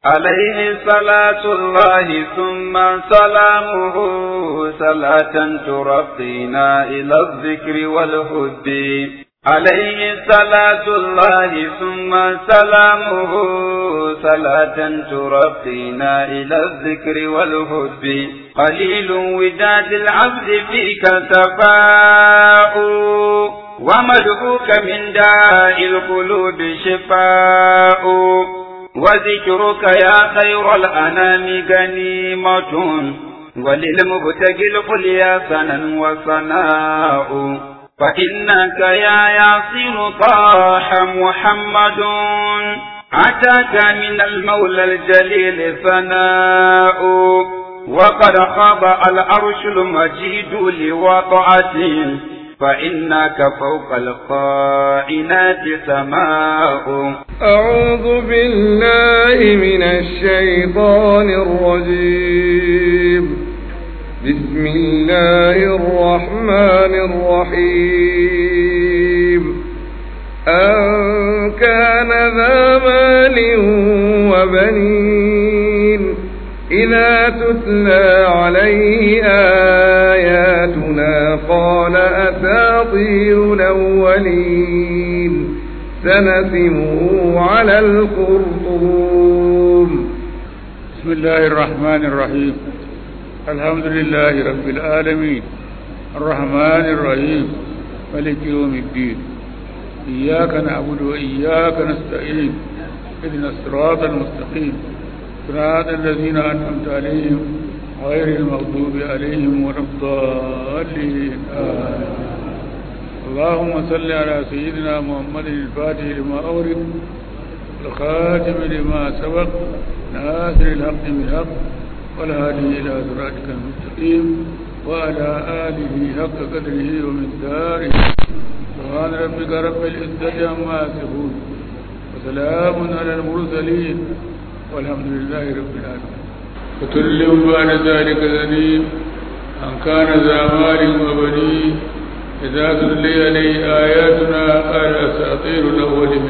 عليه صلاة الله ثم سلامه صلاة ترقينا إلى الذكر والهد عليه صلاة الله ثم سلامه صلاة ترقينا إلى الذكر والهد قليل وداد العبد فيك تفاؤ ومدعوك من داء القلوب شفاء وذكرك يا خير الأنام غنيمة وللمبتغي القليا سنا وصناء فإنك يا ياسين طاح محمد أتاك من المولى الجليل ثناء وقد خاض العرش المجيد لوضعته فإنك فوق القائنات سماء أعوذ بالله من الشيطان الرجيم بسم الله الرحمن الرحيم أن كان ذا مال وبنين إذا تتلى عليه آياتنا قال أساطير الأولين سنسمه على الخرطوم بسم الله الرحمن الرحيم الحمد لله رب العالمين الرحمن الرحيم ملك يوم الدين إياك نعبد وإياك نستعين اهدنا الصراط المستقيم صراط الذين أنعمت عليهم غير المغضوب عليهم ولا الضالين آمين اللهم صل على سيدنا محمد الفاتح لما أورد الخاتم لما سبق ناصر الحق بالحق والهادي إلى صراطك المستقيم وعلى آله حق قدره ومقداره سبحان ربك رب العزة عما يصفون وسلام على المرسلين والحمد لله رب العالمين وكل بعد ذلك ذنيب أن كان ذا مال وبنين إذا تتلي عليه آياتنا قال أساطير الأولين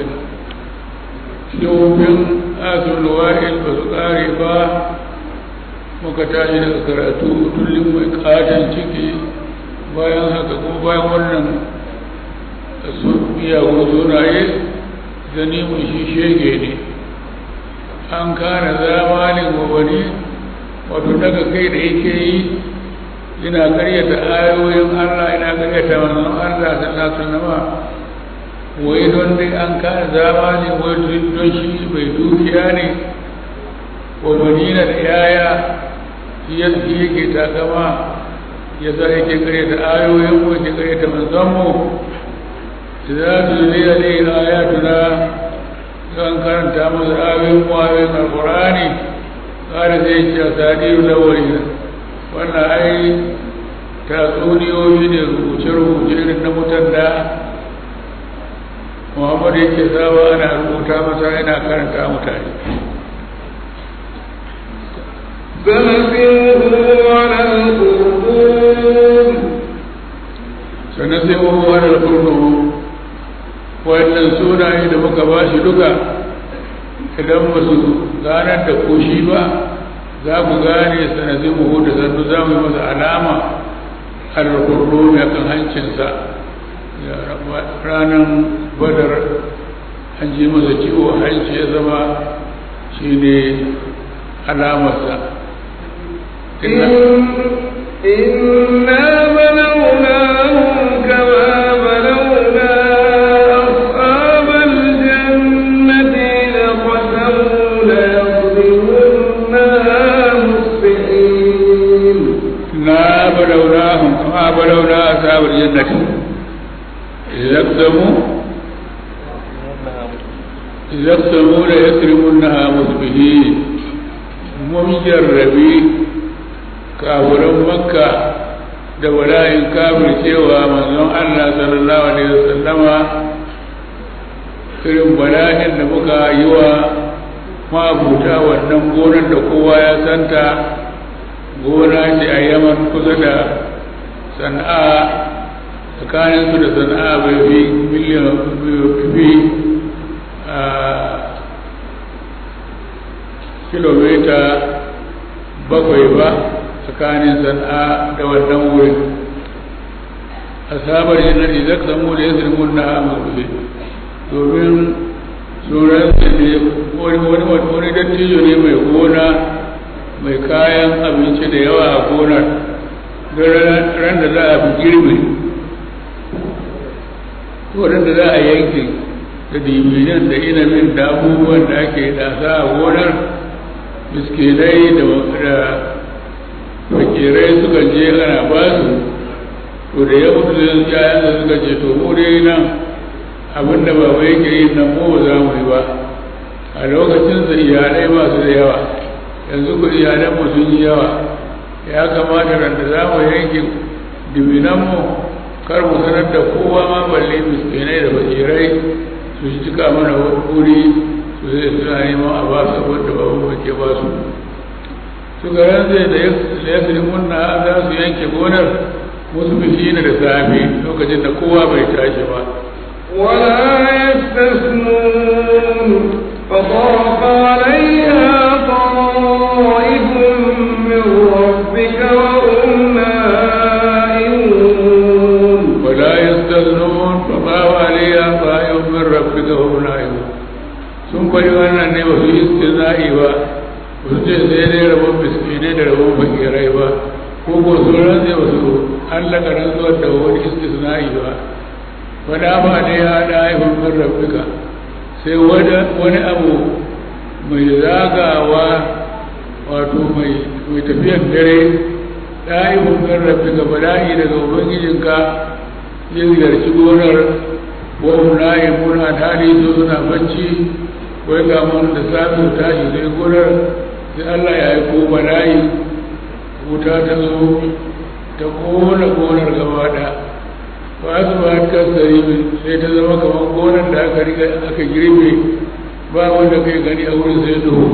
يوم آسف الوائل فسقاري با muka tashi daga karatu tullin mai katon ciki bayan haka kuma bayan wannan su iyagun sunaye zani mun shi shege ne an kana zamanin wabani wato daga kai da yake yi ina karyata ayoyin Allah ina karyata manzon Allah sallallahu alaihi wasallam wai don dai an kana zamani wai don shi bai dukiya ne wa manina da yaya yadda yake takama ya sa yake karyata ayoyin mu yake karyata manzon mu idza tulila alayhi ayatuna kan karanta masa ayoyin mu ayoyin alqur'ani kada zai ce sadiru lawalina wannan ai tatsuniyoyi ne rubuce-rubuce irin na mutan da muhammadu yake saba ana rubuta masa yana karanta mutane sannan sai wa wani kurkuru wannan sunaye da muka ba shi duka idan ba su ganar da koshi ba za mu gane sanadin mu da zannu za mu yi masa alama al-kurru mai kan hancinsa ranar badar an ji masa ciwo hanci ya zama shi ne alamarsa إنا بلوناهم كما بلونا أصحاب الجنة لقسموا ليصرمنها مصبحين إنا بلوناهم كما بلونا أصحاب الجنة إذا اقسموا إذا اقسموا ليكرمنها مصبحين مجربي kafiran makka da wala'in kafir cewa manzon Allah sallallahu alaihi wasallama irin bala'in da muka yi wa mabuta wannan gonar da kowa ya santa gona ce a yaman kusa da sana'a tsakaninsu da sana'a bai fi miliyan fi kilomita bakwai ba tsakanin sana'a da wannan wurin asabar jannati zaka samu da yasir munna amurfi domin tsoron ne wani wani wani dattijo ne mai gona mai kayan abinci da yawa a gonar don ran da za a fi girbi wurin da za a yanke da dibinan da inabin da abubuwan da ake dasa a gonar miskinai da fakirai suka je ana ba su to da ya mutu da yayan da suka ce to mu dai nan abin da baba yake yi nan mu ba za mu yi ba a lokacin sa iyalai masu da yawa yanzu ku iyalan mu sun yi yawa ya kamata ran da za mu yanke dibinan mu kar mu sanar da kowa ma balle miskinai da fakirai su cika mana wuri su zai suna neman a ba su wanda babu ke ba su su garan zai da ya fi munna za su yanke gonar musu bishina da safe lokacin da kowa bai tashi ba ولا يستثنون فطاف عليها طائف من ربك وهم نائمون ولا يستثنون فطاف عليها طائف من ربك وهم نائمون sun kwari wannan ne ba su yi istina'i ba ba su ce sai dai rabon miskinai da rabon fakirai ba ko ko su rantse ba su hallaka rantsuwar da wani istisna'i ba wada ba ne ya da haifin min rabbika sai wani abu mai zagawa wato mai tafiyar dare da haifin min rabbika bala'i daga ubangijinka ya ziyarci gonar ko layi muna tare su suna bacci wai ga mun da safi tashi sai gonar sai Allah ya yi ko bala'i wuta ta zo ta kona gonar gaba da ba su ba ta kasari sai ta zama kamar gonar da aka riga aka girbe ba wanda kai gani a wurin sai duhu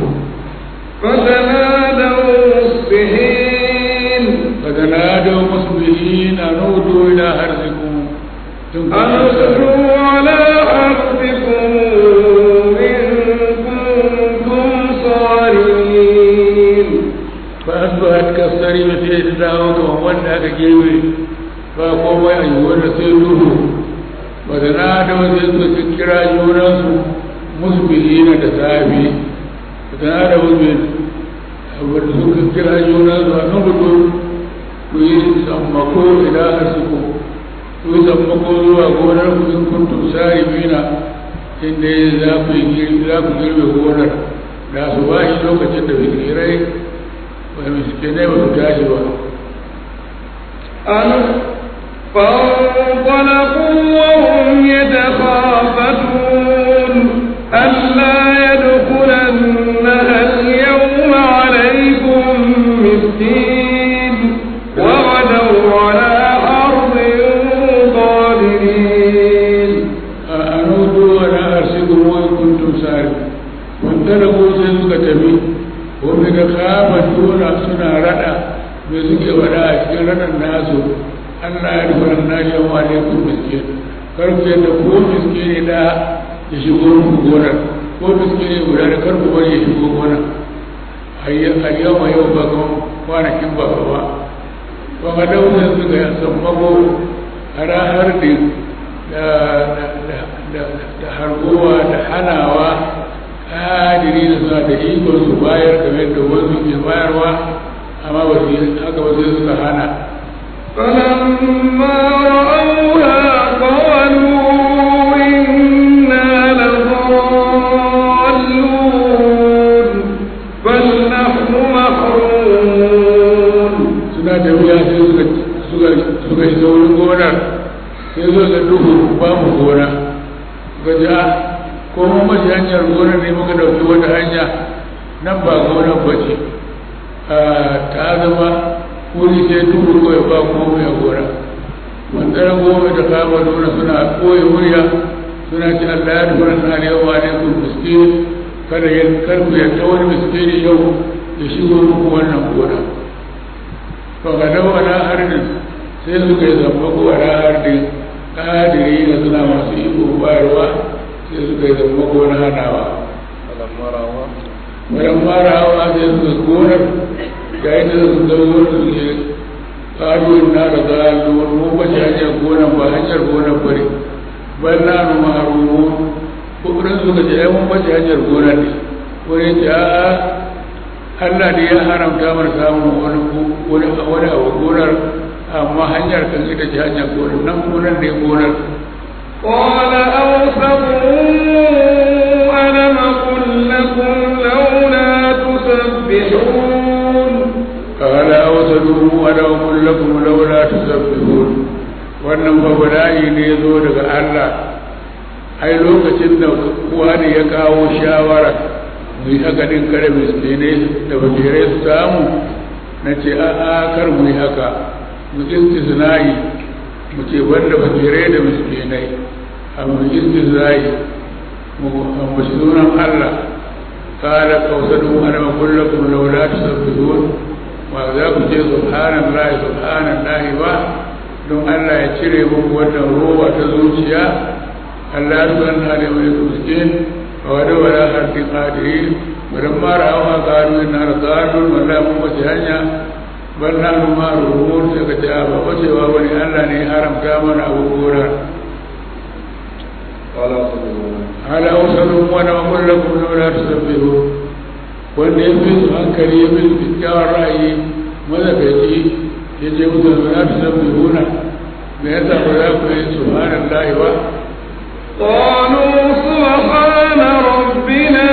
فتنادوا مصبحين فتنادوا مصبحين أن اغدوا إلى حرثكم إن كنتم أن اغدوا على حرثكم إن كنتم صارمين فأصبحت كالصريم في إحداهم وأن aka girbe ba komai a yiwuwar da sai duhu ba da na da wasu suka kira junansu musbihina da safi ba da na da wasu abu da suka kira junansu a kan gudu ku yi sammako idan har suku ku yi sammako zuwa gonar ku in kuntum sarimina inda za ku girbe gonar da su ba shi lokacin da fikirai miskinai ba su tashi ba أن فانطلقوا وهم يتخافتون ألا يدخلنها اليوم عليكم مسكين وغدوا على حرب قادرين أنودوا ولا أرسلكم وإن كنتم سارقين وانطلقوا sai suka tafi wani da kama tuna suna rada da suke wada a cikin ranar nasu Allah ya rufe nashi wa alaikum miskin kar ku yadda ko miskini da ya shigo muku gonar ko miskini guda da kar ku bari ya shigo gonar a yau ma yau ba kuma kwanakin ba ba ba ga daunin suka yi sammako har da hargowa da hanawa kadiri da suna da ikon su bayar kamar da wasu ke bayarwa amma ba su yi haka ba sai suka hana فلما رأوها قالوا إنا لضالون بل نحن محرومون suna tafiya sai suka suka suka isa wurin gonar sai suka ga duhu ba mu gona suka ji a ko mun mashi hanyar gonar ne muka dauki wata hanya nan ba gonar ba ce ta zama wuri sai duhu kawai ba komai a gona manzaran goma ta kama nuna suna koyi murya suna ci Allah ya rufe na ne wa ne ku miskin kada ya karku ya ta wani miskini yau ya shigo muku wannan gona to ga dawa na harbin sai suka yi zamba ko a harbin kadiri na suna masu iko bayarwa sai suka yi zamba ko na hanawa bayan fara hawa sai suka gonar yayin da su ga gonar su ke ƙaruwar na da zaluwar mu ba shi hanyar gonar ba hanyar gonar bari ban na numa harumu kukurin suka ce ai mun ba shi hanyar gonar ne wani ce a'a Allah ne ya haramta mana samun wani wani wani abu gonar amma hanyar kan ita ce hanyar gonar nan gonar ne gonar قال أوسطهم ألم أقل لكم لولا تسبحون قال أوسطهم ألم أقل لكم لولا تسبحون wannan ba bala'i ne ya zo daga Allah ai lokacin da wani ya kawo shawara mu yi haka din kare miskinai da bakirai su samu na ce a'a kar mu yi haka mu istisna'i mu ce banda bakirai da miskinai a mu istisna'i mu ambaci sunan Allah kala kausadu ana makullakum laula tusabbihun wa za ku ce subhanallahi subhanallahi ba don Allah ya cire muku wannan roba ta zuciya Allah ya san hali mai kuskin wa wada wala harfi qadiri wadan mara hawa qalu inna radadun wala mun wace hanya bal na ma ruhun sai ka ta ba wacewa wani Allah ne ya haramta mana abu gora ala wasallu wa na kullakum la tusabbihu wanda ya fi su hankali ya fi su kyakkyawar ra'ayi mazakaci ya ce musu la tusabbihuna me yasa ba za ku yi subhanallahi ba قالوا سبحان ربنا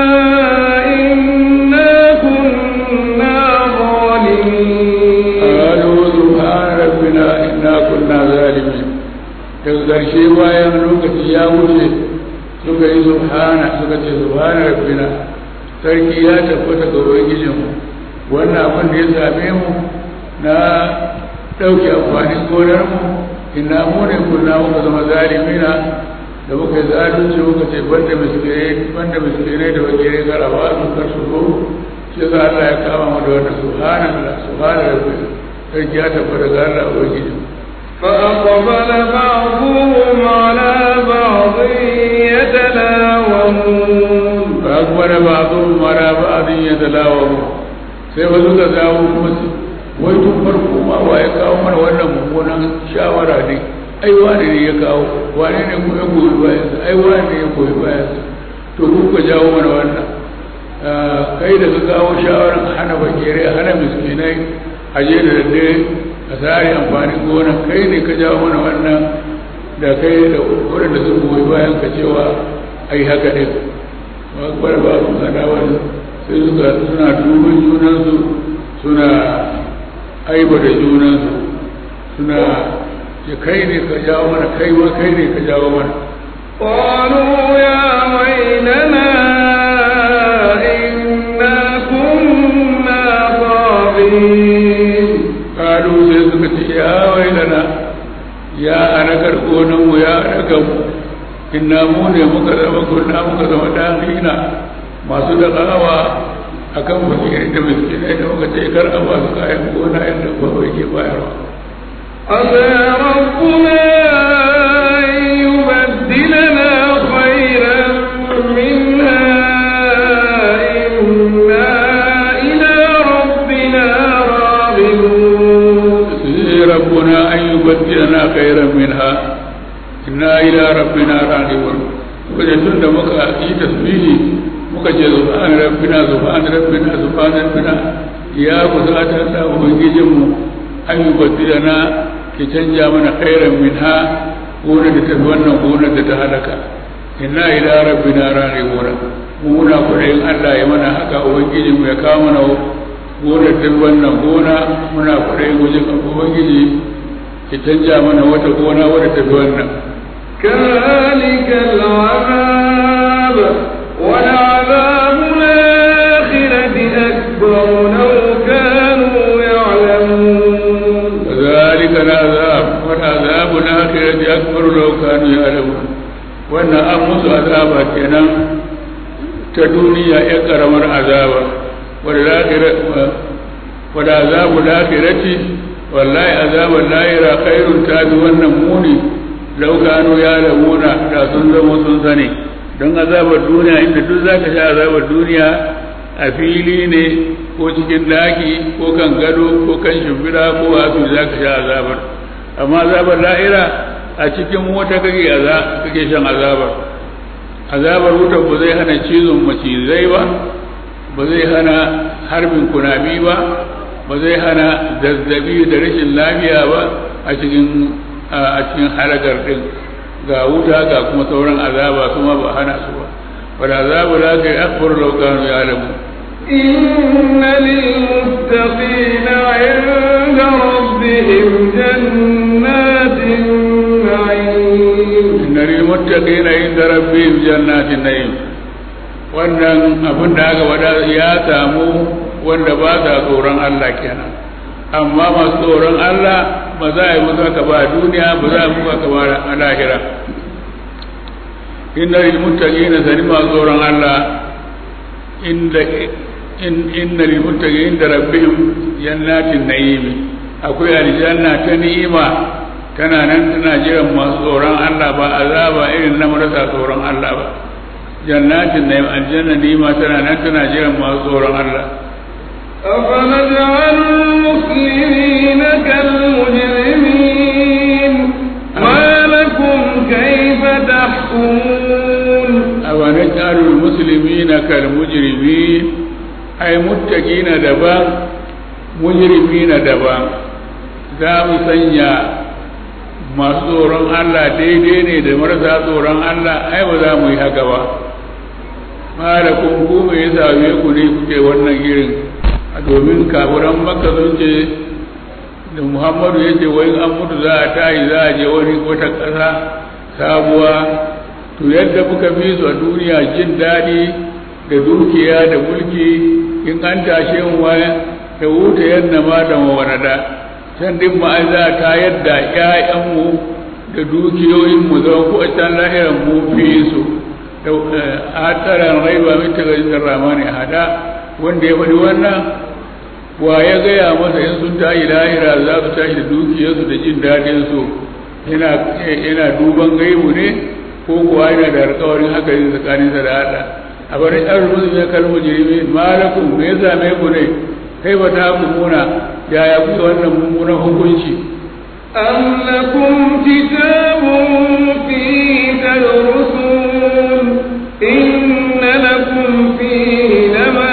إنا كنا ظالمين قالوا سبحان ربنا إنا كنا ظالمين daga ƙarshe bayan lokaci ya wuce suka yi subhana suka ce subhana rabbina sarki ya tabbata ga ubangijinmu wannan abin da ya same mu na ɗauke amfanin gonarmu ina mu ne kunna muka zama zalimina da muka yi zalunci muka ce banda miskinai banda miskinai da bakirai garawa su kar su zo shi za Allah ya kama mu da wannan subhanallah subhanallah sarki ya tabbata ga Allah ubangiji فأقبل بعضهم على بعض يتلاومون فأقبل بعضهم على بعض يتلاومون sai ba suka dawo kuma su wai tun farko ma wa ya kawo mana wannan mummunan shawara ne ai wane ne ya kawo wane ne kuma ya goyi bayansa ai wane ne ya goyi bayansa to ku ka jawo mana wannan kai da ka kawo shawaran hana bakere hana miskinai a je da daddare a tsari amfanin gona kai ne ka jawo mana wannan da kai da waɗanda sun goyi bayan ka cewa ai haka ne ba ba su gana wani sai suka suna dubin junansu suna aibata junansu suna ce kai ne ka jawo mana kai ma kai ne ka jawo mana قالوا يا ويلنا إنا كنا طاغين kalu sai suka ce ya wailana ya anakar gonanmu ya anakar mu inna mu ne muka zama kunna muka zama dahina masu dagawa a kan fakirai da miskinai da muka ce kar a ba su kayan gona yadda ba ke bayarwa عسى ربنا أن يبدلنا خيرا منها إنا إلى ربنا راغبون sai rabbuna an yubaddilana khairan minha inna ila rabbina raghibun kaje tun da muka yi tasbihi muka ce subhana rabbina subhana rabbina subhana rabbina ya kusata da ubangijinmu an yubaddilana ki canja mana khairan minha gonar da tafi wannan gonar da ta halaka inna ila rabbina raghibun mu muna kudayin Allah ya mana haka ubangijinmu ya kawo mana gonar duk wannan gona muna kwaɗayi wajen ubangiji ki canja mana wata gona wadda ta fi wannan كذلك العذاب ولعذاب الآخرة أكبر لو كانوا يعلمون كذلك العذاب والعذاب الآخرة أكبر لو كانوا يعلمون wannan an musu azaba kenan ta duniya ya karamar azaba wadda azabu lahirati wallahi azabun lahira khairun ta bi wannan muni laukano ya lamuna da sun zama sun sani don azabar duniya inda duk za ka sha azabar duniya a fili ne ko cikin daki ko kan gado ko kan shimfiɗa ko a su za ka sha azabar amma azabar la'ira a cikin wata kake kake shan azabar azabar wutar ba zai hana cizon macizai ba ba zai hana harbin kunami ba ba zai hana zazzabi da rashin lafiya ba a cikin a cikin halakar din ga wuta ga kuma sauran azaba kuma ba hana su ba wal azabu la kai akbar law kanu ya'lamu إن للمتقين عند ربهم جنات النعيم inna lil muttaqina inda rabbihim jannatin na'im wannan abin da aka wada ya samu wanda ba sa tsoron Allah kenan amma masu tsoron Allah ba za a yi musu haka ba a duniya ba za a yi musu haka ba a lahira inna lil muttaqina sani masu tsoron Allah inda in inna lil muttaqina inda rabbihim jannatin na'im akwai aljanna ta ni'ima tana nan tana jiran masu tsoron Allah ba azaba irin na marasa tsoron Allah ba jannatin na'im aljanna ni'ima tana nan tana jiran masu tsoron Allah أفنجعل المسلمين كالمجرمين ما لكم كيف تحكمون أونجعل المسلمين كالمجرمين أي متقين دبا مجرمين دبا za mu sanya masu tsoron Allah daidai ne da marasa tsoron Allah ai ba za mu yi haka ba ma da kun ku me ya same ku ne kuke wannan irin a domin kafiran makka sun ce da muhammadu ya ce wai an mutu za a tayi za a je wani wata ƙasa sabuwa to yadda muka fi su a duniya jin daɗi da dukiya da mulki in an tashe mu waya da wuta yadda ma da mawanada can din ma an za ta yadda ƴaƴanmu da dukiyoyinmu zama ko a can lahiran mu fi su da ataran raiba min tagajin ramani hada wanda ya faɗi wannan wa ya gaya masa in sun tashi lahira za su tashi da dukiyarsu da jin daɗinsu yana duban gaibu ne ko kuwa yana da alƙawarin haka ne tsakaninsa da Allah a bari an rubuta ya kalmo jirimi malakum me ya same ku ne kai ba ta muna yaya kuka wannan mummunan hukunci أم لكم كتاب فيه تدرسون إن لكم فيه لما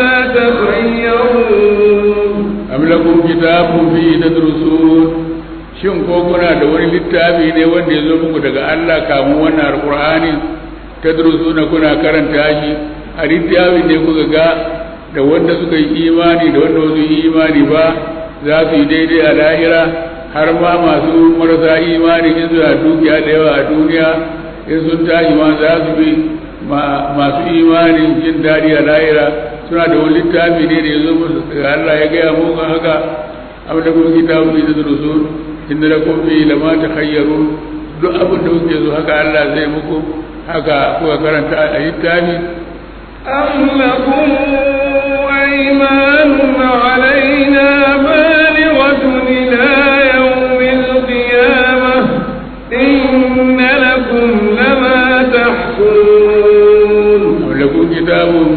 تخيرون am lakum kitabun fi tadrusun shin ko kuna da wani littafi ne wanda ya zo muku daga Allah kamun wannan alqur'ani tadrusuna kuna karanta shi a littafi ne kuka ga da wanda suka yi imani da wanda wasu yi imani ba za su yi daidai a lahira har ma masu marasa imani in suna dukiya da yawa a duniya in sun tashi ma za su bi masu imani jin daɗi a lahira suna da wani littafi ne da ya zo musu daga Allah ya gaya muku haka am da kuma kitabu ne da rusul inda da kun fi lama ta khayyaru duk abin da kuke so haka Allah zai muku haka kuka karanta a littafi أم لكم أيمان علينا بالغة إلى يوم القيامة إن لكم لما تحكمون am lakum kitabun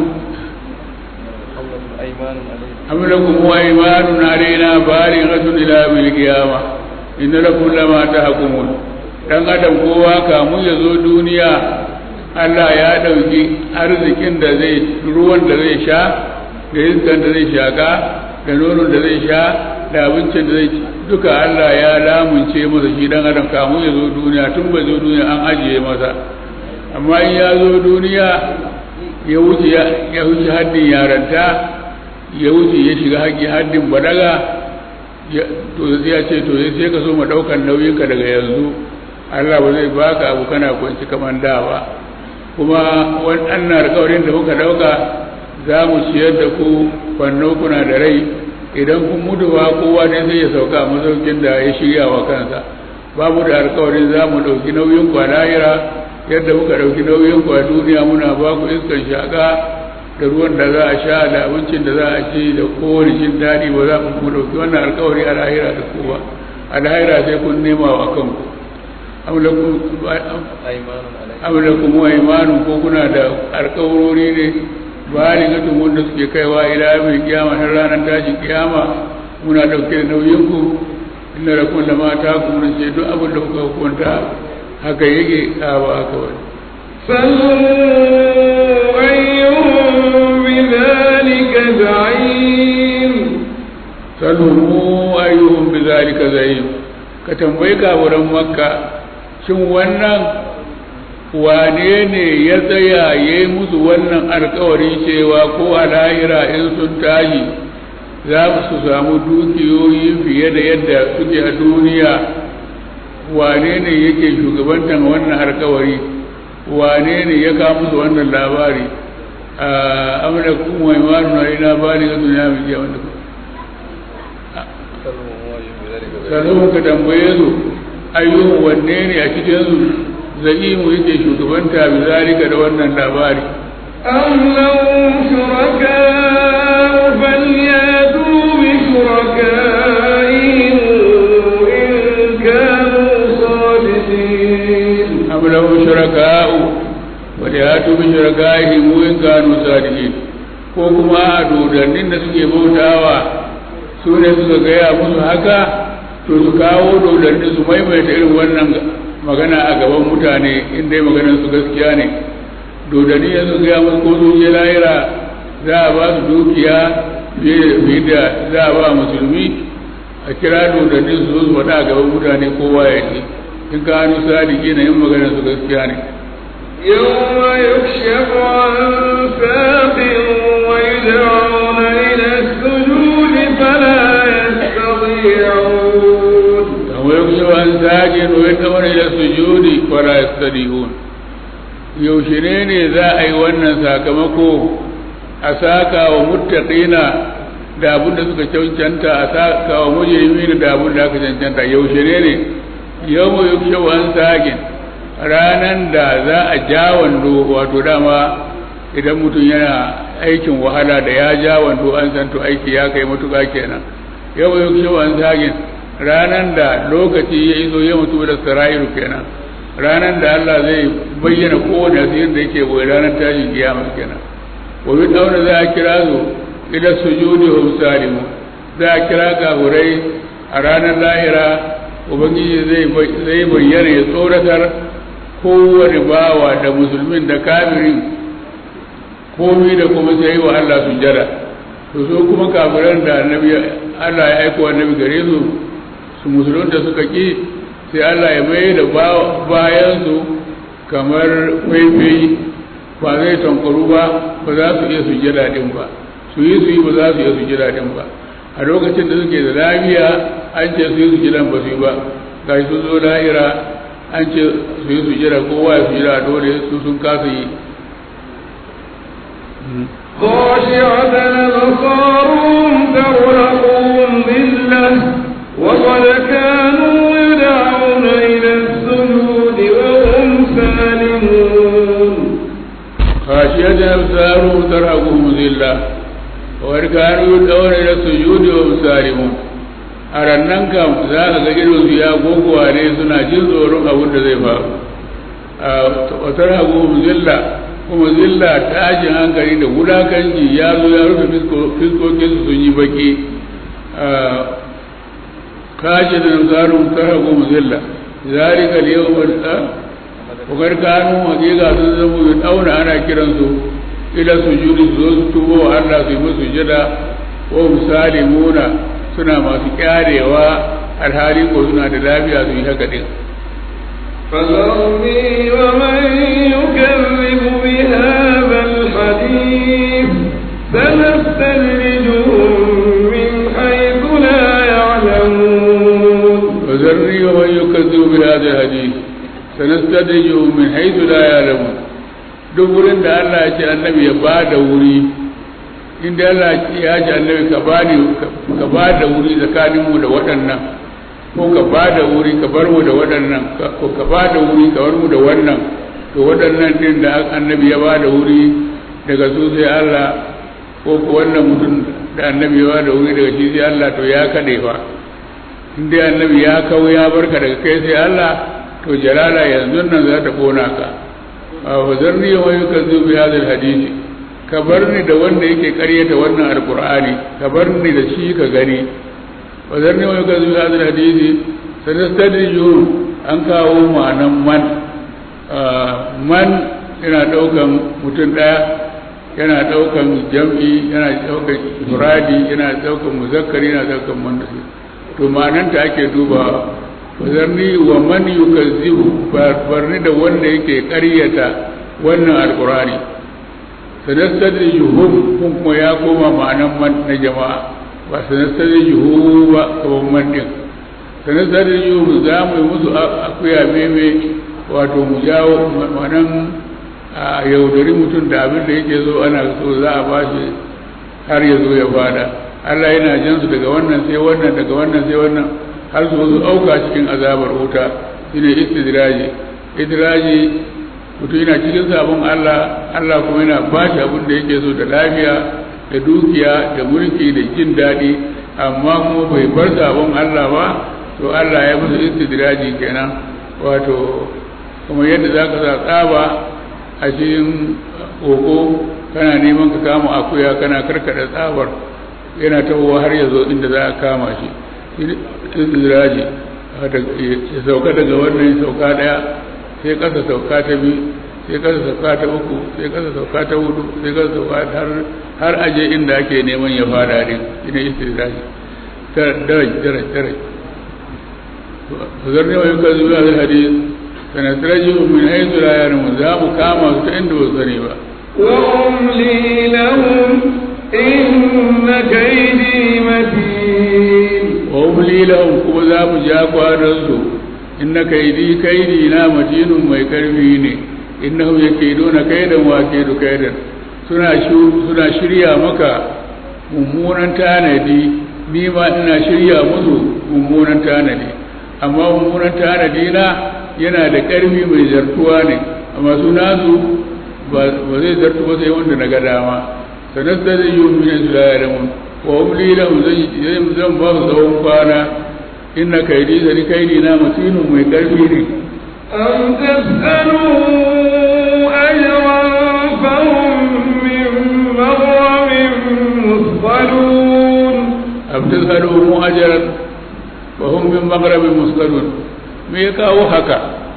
am lakum aymanun alaina balighatun ila yawmil qiyamah inna lakum lama tahkumun dan adam kowa kamun ya zo duniya Allah ya ɗauki arzikin da zai ruwan da zai sha da iskan da zai shaka da nonon da zai sha da abincin da zai ci duka Allah ya lamunce masa shi dan adam kamun ya zo duniya tun bai zo duniya an ajiye masa amma in ya zo duniya ya wuce ya wuce haddin yaranta ya wuce ya shiga haƙƙi haddin balaga to sai ya ce to sai ka so ma ɗaukar nauyinka daga yanzu Allah ba zai baka abu kana kwanci kamar da ba kuma wannan alƙawarin da muka ɗauka za mu ciyar da ku kwanno kuna da rai idan kun mutu ba kowa ne zai ya sauka a masaukin da ya shirya wa kansa ba mu da alƙawarin za mu ɗauki nauyin ku a lahira yadda muka ɗauki nauyin ku a duniya muna ba ku iskan shaƙa da ruwan da za a sha da abincin da za a ci da kowane jin daɗi ba za mu ɗauki wannan alƙawari a lahira da kowa a lahira sai kun nema wa kanku am lakum wa imanun ko kuna da alƙawarori ne baligatun wanda suke kaiwa ila mai kiyama har ranar tashin kiyama muna ɗauke da nauyinku inna lakum lama takum ce duk abin da kuka hukunta haka yake a ba haka wani سلوا أيهم بذلك زعيم salhu ayyuhum bizalika zayim ka tambayi kaburan makka shin wannan wane ne ya tsaya ya yi musu wannan alkawari cewa ko a lahira in sun tashi za su samu dukiyoyi fiye da yadda suke a duniya wane ne yake shugabantan wannan alkawari wane ne ya kawo musu wannan labari a amurka kuma imanu na ina bani ga duniya mai jiya wanda sannan ka tambaye su ayyuhun wanne ne a cikin su za'imu yake shugabanta bi zalika da wannan labari أم لهم شركاء فلياتوا بشركائهم إن كانوا صادقين am lahu shuraka'u wa yatu bi shuraka'ihim in kanu sadiqin ko kuma a dodannin da suke bautawa su ne suka gaya musu haka to su kawo dodannin su maimaita irin wannan magana a gaban mutane in dai maganar su gaskiya ne dodanni ya su gaya musu ko sun je lahira za a ba su dukiya fiye da za a ba musulmi a kira dodanni su zo su faɗa a gaban mutane kowa ya ce in ka hannu sadiki na yin maganar su gaskiya ne يوم يكشف عن ساق ويدعون إلى السجود فلا يستطيعون kamar yau shi an zage no ya kamar ila sujudi fara yastadihun yaushe ne ne za a yi wannan sakamako a saka wa muttaqina da abin da suka cancanta a saka wa mujrimina da abin da aka cancanta yaushe ne ne yau mu yau shi an zage ranan da za a ja wando wato dama idan mutum yana aikin wahala da ya ja wando an san to aiki ya kai matuƙa kenan yau yau shi an zage ranan da lokaci ya iso ya mutu da sara'iru kenan ranan da Allah zai bayyana kowane asirin da yake boye ranar tashin kiyama kenan wa bi dauna za a kira su ila sujudi hum salimu za a kira kafurai a ranar lahira ubangiji zai zai bayyana ya tsoratar kowane bawa da musulmin da kafirin komai da kuma sai wa Allah sujjada to so kuma kafiran da annabi Allah ya aiko annabi gare su su musulunta suka ƙi sai Allah ya mai da bayansu kamar faifai ba zai tankwaru ba ba za su iya sujjada din ba su yi su yi ba za su iya sujjada din ba a lokacin da suke da lafiya an ce su yi sujjadan ba su yi ba ga sun zo lahira an ce su yi sujjada kowa ya sujjada dole su sun kasa yi خاشعة أبصارهم ترهقهم ذلة وقد كانوا يدعون إلى السجود وهم سالمون خاشية أبصارهم ترهقهم ذلة وقد كانوا يدعون إلى السجود وهم سالمون a rannan kam za ka ga irin su ya gogoware suna jin tsoron abin da zai faru a watar hagu zilla kuma zilla tashin hankali da wulakanci ya zo ya rufe fiskokin su sun yi baki kashi da nasarar tarahu zilla zalika al-yawm wakar kanu hakika sun zama yi dauna ana kiransu ila sujudi su zo su tubo wa Allah su yi musu jada wa musalimuna suna masu kyarewa alhali ko suna da lafiya su yi haka din فذرني ومن يكذب بهذا الحديث سنستدرجهم من حيث لا يعلمون فذرني ومن يكذب بهذا الحديث سنستدرجهم من حيث لا يعلمون duk wurin da Allah ya ce annabi ya ba da wuri inda Allah ya ce annabi ka ba ka ba da wuri tsakanin mu da waɗannan ko ka ba da wuri ka bar mu da waɗannan ko ka ba da wuri ka bar mu da wannan to waɗannan din da annabi ya ba da wuri daga su sai Allah ko ko wannan mutum da annabi ya ba da wuri daga shi sai Allah to ya kade fa in dai annabi ya kawo ya barka daga kai sai Allah to jalala yanzu nan za ta kona ka fa zarni wa yukazzu bi hadha alhadith ka bar ni da wanda yake karyata wannan alkur'ani ka bar ni da shi ka gani wa zarni wa yukazu hadal hadisi sanastadrijuhum an kawo ma'anan man man yana daukan mutum daya yana daukan jam'i yana daukan ifradi yana daukan muzakkari yana daukan muannas to ma'anan ta ake duba wazarni wa man yukazzibu barni da wanda yake ƙaryata wannan alqur'ani sanastadrijuhum kun kuma ya koma ma'anan man na jama'a ba sanastadrijuhu ba kaman man din sanastadrijuhum za mu yi musu akuya meme wato mu jawo ma'anan a yaudari mutum da abin da yake zo ana so za a bashi har ya zo ya fada Allah yana jan su daga wannan sai wannan daga wannan sai wannan har su zo auka cikin azabar wuta shine istidraji idraji mutum yana cikin sabon Allah Allah kuma yana bashi abin da yake so da lafiya da dukiya da mulki da jin daɗi amma kuma bai bar sabon Allah ba to Allah ya musu istidraji kenan wato kuma yadda za ka sa tsaba a cikin koko kana neman ka kama akuya kana karkada tsabar yana tawowa har ya zo inda za a kama shi iziraji ya sauka daga wannan ya sauka daya sai kasa sauka ta biyu sai kasa sauka ta uku sai kasa sauka ta hudu sai kasa sauka har har aje inda ake neman ya fada din ina istiraji daraj daraj daraj zarni wa yuka zuwa hadis sanasirajihum min haythu la ya'lamun za mu kama su ta inda ba su sani ba وأملي لهم إن كيدي متين وأملي لهم كما za mu ja kwanansu inna kaidi kaidi na matinun mai karfi ne innahum yakiduna kaidan wa kidu kaidan suna suna shirya maka mummunan tanadi ni ma ina shirya musu mummunan tanadi amma mummunan tanadi na yana da ƙarfi mai zartuwa ne amma su nasu ba zai zartu ba sai wanda na ga dama sanar da zai yi min su da yaramun wa umli lahum zan zan ba su tsawon kwana inna kaidi zani kaidi na matinin mai ƙarfi ne أم تسألوا أجرا فهم من مغرم مثقلون am tasalu mu ajran wa hum min maghrabin musqalun me ya kawo haka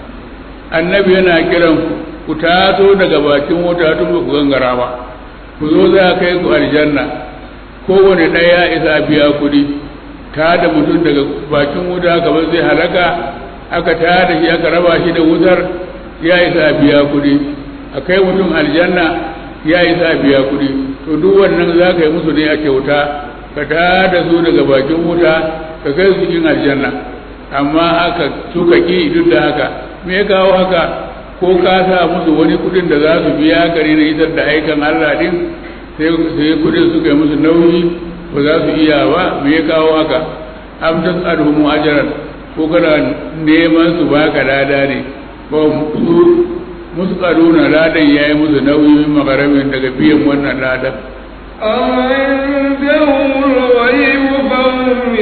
annabi yana kiran ku ku taso daga bakin wuta tun ba ku gangara ba ku zo za kai ku aljanna kowane ɗaya ya isa biya kuɗi ta da mutum daga bakin wuta kamar zai halaka aka ta da shi aka raba shi da wutar ya isa biya kuɗi a kai mutum aljanna ya isa biya kuɗi to duk wannan za ka yi musu ne a kyauta ka ta da su daga bakin wuta ka kai su cikin aljanna amma aka suka ki duk da haka me ya kawo haka ko ka sa musu wani kudin da za su biya gari na isar da aikan Allah din sai kudin suka yi musu nauyi ba za su iya ba me ya kawo haka am tas'aluhum ajran ko kana neman su baka lada ne ko su musu karuna ladan yayi musu nauyi min magaramin daga biyan wannan ladan أم عندهم الغيب فهم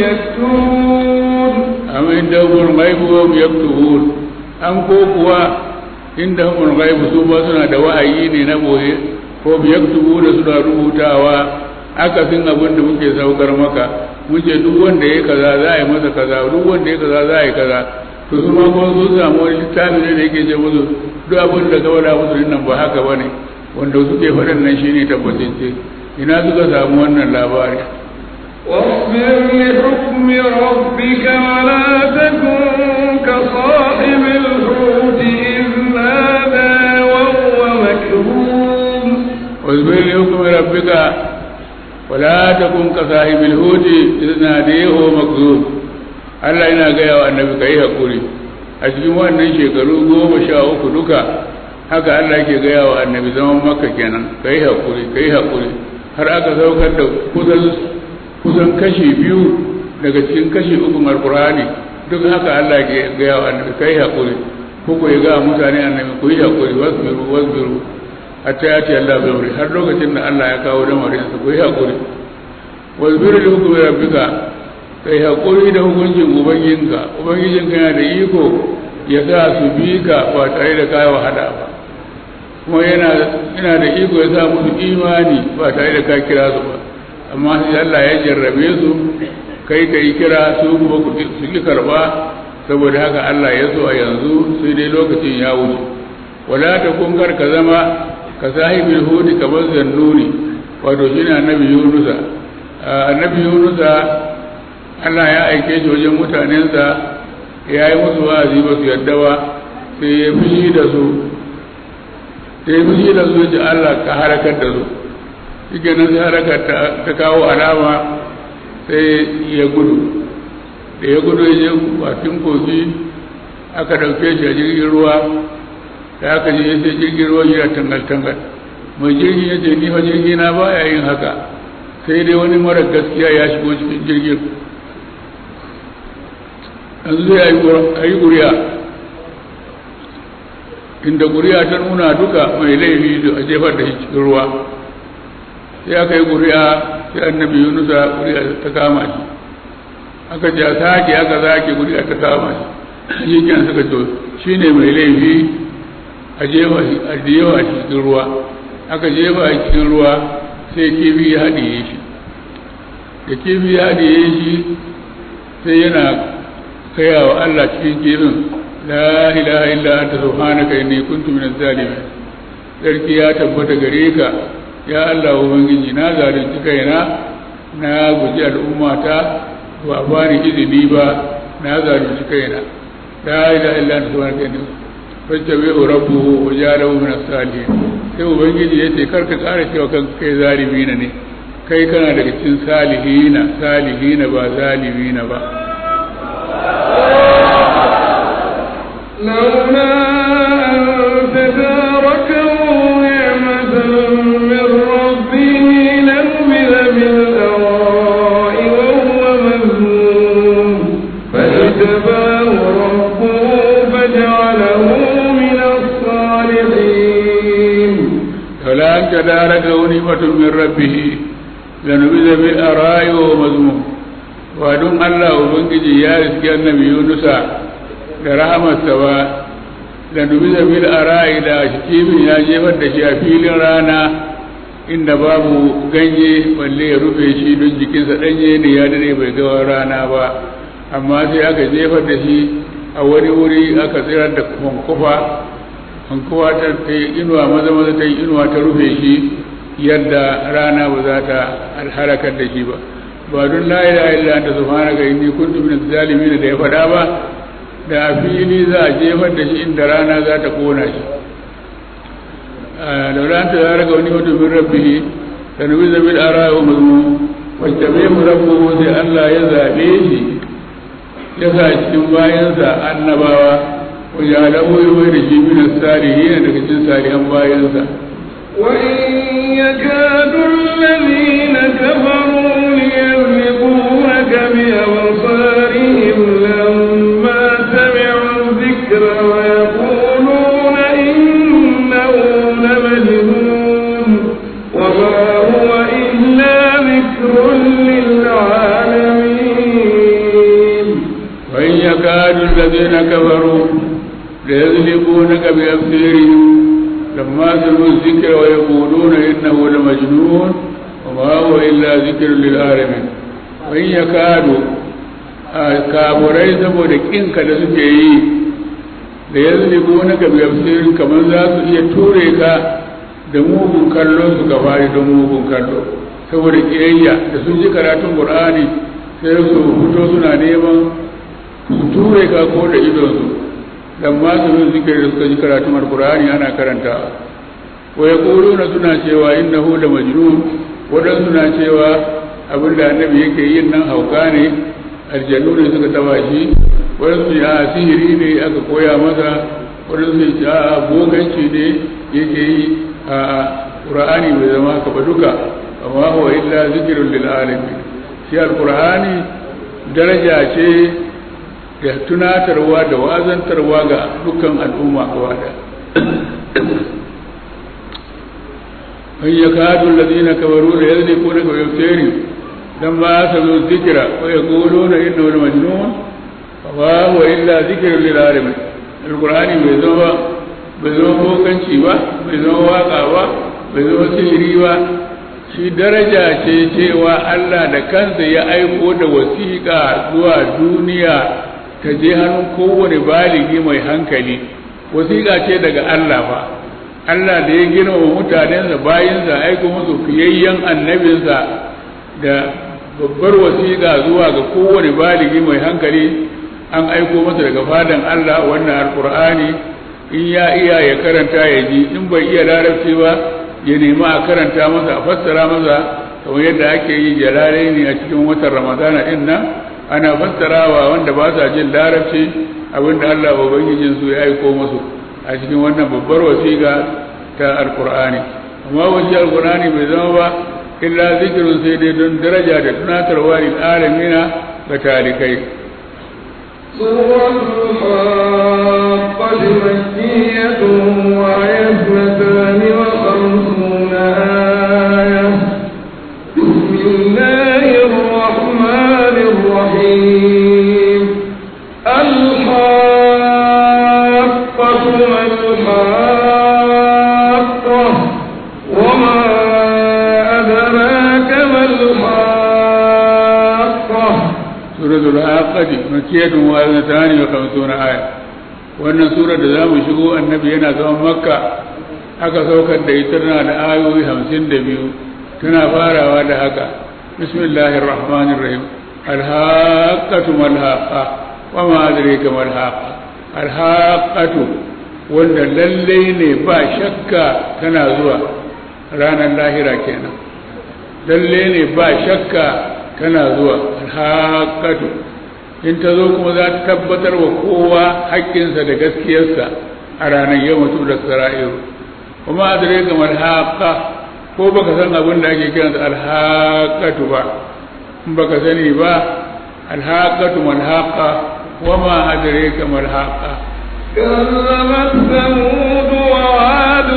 يكتبون am indahum ghaibu wa hum yaktubun am ko kuwa indahum ghaibu su ba suna da wa'ayi ne na boye ko bi yaktubu da suna rubutawa aka fin abin da muke saukar maka muke duk wanda ya kaza za a yi masa kaza duk wanda ya kaza za a yi kaza to su ma ko su samu wani littafi ne da yake ce musu duk abin da ka faɗa musu nan ba haka bane wanda suke faɗan nan shine tabbatacce ina suka samu wannan labari واصبر لحكم ربك ولا تكن كصاحب الحوت إذ نادى وهو مكروم واصبر لحكم ربك ولا تكن كصاحب الحوت إذ ناديه وهو مكذوب Allah yana gaya wa annabi ka yi haƙuri a cikin wannan shekaru goma sha uku duka haka Allah yake gaya wa annabi zaman makka kenan ka yi haƙuri ka yi haƙuri har aka saukar da kusan kusan kashi biyu daga cikin kashi ukun alkur'ani duk haka Allah ke gaya wa annabi kai hakuri ko ko ya ga mutane annabi ku yi hakuri wasbiru wasbiru hatta ya ce Allah bai wuri har lokacin da Allah ya kawo lamarin su ku yi hakuri wasbiru li hukmi rabbika kai hakuri da hukuncin ubangijinka ubangijinka yana da iko ya sa su bi ka ba tare da kai wahala ba kuma yana yana da iko ya sa musu imani ba tare da ka kira su ba amma sai Allah ya jarrabe su kai kai kira su kuma su ki karba saboda haka Allah ya so a yanzu sai dai lokacin ya wuce wala ta kungar ka zama ka sahibil hudi kamar zannuni wato shine annabi yunusa annabi yunusa Allah ya aike shi wajen mutanensa ya yi musu wa'azi ba su yadda ba sai ya fushi da su sai ya fushi da su ji Allah ka harakar da su shi nan sai harakar ta kawo alama sai ya gudu da ya gudu ya je bakin kogi aka ɗauke shi a jirgin ruwa da aka je sai jirgin ruwa yana tangal-tangal mai jirgin ya ce ni fa jirgi na ba ya yin haka sai dai wani mara gaskiya ya shigo cikin jirgin yanzu zai yi guriya inda guriya ta nuna duka mai laifi a jefar da shi cikin ruwa sai aka yi guriya sai annabi yunusa guriya ta kama shi aka ce a sake aka sake guriya ta kama shi shi kyan suka ce shi ne mai laifi a jefa a jefa cikin ruwa aka jefa a cikin ruwa sai kifi ya haɗiye shi da kifi ya haɗiye shi sai yana kaya wa Allah cikin kifin la ilaha illa anta subhanaka inni kuntu minaz zalimin sarki ya tabbata gare ka ya Allah ubangiji na zalunci kaina na guji al'ummata ba bani izini ba na zalunci kaina la ilaha illa anta subhanaka inni fajabihu rabbuhu wa ja'alahu min as-salihin sai ubangiji yace kar ka kara cewa kan kai zalimina ne kai kana daga cikin salihina salihina ba zalimina ba لولا أن تداركه نعمة من ربه لنبذ بالأراء وهو مذموم فاجتباه ربه فجعله من الصالحين فلا أن تداركه نعمة من ربه لنبذ بالأراء وهو مذموم wadun Allah Ubangiji ya riski annabi Yunusa da rahamarsa ba da dubi zamil a ra'ayi da kifin ya jefar da shi a filin rana inda babu ganye balle ya rufe shi don jikinsa ɗanye ne ya dare bai gawa rana ba amma sai aka jefar da shi a wani wuri aka tsirar da hankufa hankufa ta yi inuwa maza maza ta yi inuwa ta rufe shi yadda rana ba za ta alharakar da shi ba ba don la ilaha illa anta subhanaka inni kuntu minaz zalimin da ya faɗa ba da a fili za a jefar da shi inda rana za ta kona shi da ran ta zara ga wani mutum min rabbihi da nabi zabil ara wa mazmu wacce bai mu rabbu sai Allah ya zabe shi ya sa cikin bayansa annabawa wa ya lahu ya da shi min salihin daga cikin salihan bayansa وإن يكاد الذين كفروا ليذلقونك بأبصارهم لما سمعوا الذكر ويقولون إنه لمجنون وما هو إلا ذكر للعالمين وإن يكاد الذين كفروا ليذلقونك بأبصارهم لما سمعوا الذكر ويقولون إنه لمجنون وما هو إلا ذكر للعالمين وإن يكاد kafurai saboda ƙinka da suke yi da yanzu ne na ka biyar kamar za su iya ture ka da mugun kallo su ka fari don mugun kallo saboda ƙiyayya da sun ji karatun ƙur'ani sai su fito suna neman su ture ka ko da idonsu dan ma su yin zikiri da suka ji karatun alkur'ani ana karanta wa ya na suna cewa innahu da majnun wadan suna cewa abin da annabi yake yin nan hauka ne aljannu ne suka taba shi wadan su a sihiri ne aka koya masa wadan su ce a boganci ne yake yi a qur'ani bai zama ka ba duka amma huwa illa zikrun lil alamin shi alqur'ani daraja ce da tunatarwa da wazantarwa ga dukkan al'umma gaba da man yakadu alladhina kafaru la yadhlikuna ka yafsiri dan ba sa zo zikira wa yaquluna innahu majnun wa huwa illa dhikrun lil alamin alqur'ani bai zo ba bai zama bokanci ba bai zama waka ba bai zama sihiri ba shi daraja ce cewa Allah da kansa ya aiko da wasiƙa zuwa duniya ta je hannun kowane baligi mai hankali wasiƙa ce daga Allah ba Allah da ya girmama mutanensa bayansa aiko musu fiyayyen annabinsa da babbar wasiƙa zuwa ga kowane baligi mai hankali an aiko masa daga fadan Allah wannan alkur'ani in ya iya ya karanta ya ji in bai iya larabci ba ya nemi a karanta masa a fassara masa kamar yadda ake yi jalalai ne a cikin watan ramadana din nan ana fassarawa wanda ba sa jin larabci abinda Allah ubangijin su ya aiko musu a cikin wannan babbar wasiƙa ta alkur'ani amma wasi alkur'ani bai zama ba illa zikirun sai dai don daraja da tunatarwa lil alamina ga talikai سورة الحاقة مكية وهي اثنتان وخمسون آية بسم الله الرحمن الرحيم الحاقة ما الحاقة وما أدراك ما الحاقة سورة الحاقة مكية وآيتان وخمسون آية wannan sura da za mu shigo annabi yana zaman makka aka saukar da ita tana da ayoyi hamsin da biyu tana farawa da haka bismillahir rahmanir rahim alhaqatu malhaqa wa ma adraka malhaqa alhaqatu wanda lalle ne ba shakka tana zuwa ranar lahira kenan lalle ne ba shakka tana zuwa alhaqatu in ta zo kuma za ta tabbatar wa kowa haƙƙinsa da gaskiyarsa a ranar yau mutu da sara'iru kuma a dare ga malhaƙa ko baka san abin da ake kiransa alhaƙatu ba in baka sani ba alhaƙatu malhaƙa wa ma adare ka malhaƙa كذبت ثمود وعاد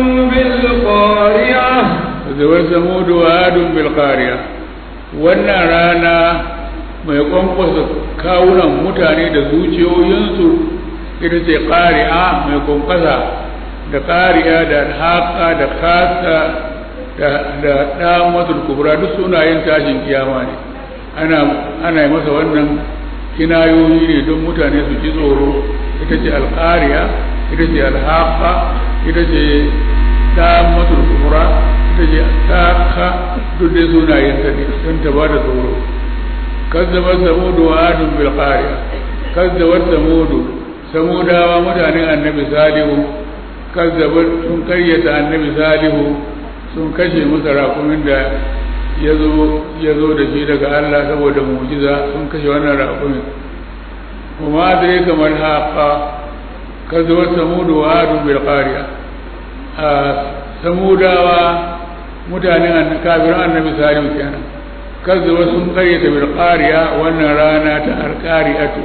بالقارعة zabar samudu wa adun bil qariya wannan rana mai kwankwasa kawunan mutane da zuciyoyinsu ita ce ƙari'a mai kwankwasa da ƙari'a da haƙa da kasa da ɗamatul kubra duk sunayen tashin kiyama ne ana yi masa wannan kinayoyi ne don mutane su ji tsoro ita ce alƙari'a ita ce alhaƙa ita ce ɗamatul kubra ita ce taka duk dai sunayen ta ne don ta ba da tsoro kazzabar samudu wa adun bil qariya kazzabar samudu samudawa mutanen annabi salihu kazzabar sun karyata annabi salihu sun kashe masa rakumin da ya zo da shi daga Allah saboda mujiza sun kashe wannan rakumin kuma adare kamar haqa kazzabar samudu wa adun bil qariya a samudawa mutanen kafirin annabi salihu kenan kazzaba sun karyata bil qariya wannan rana ta alqariatu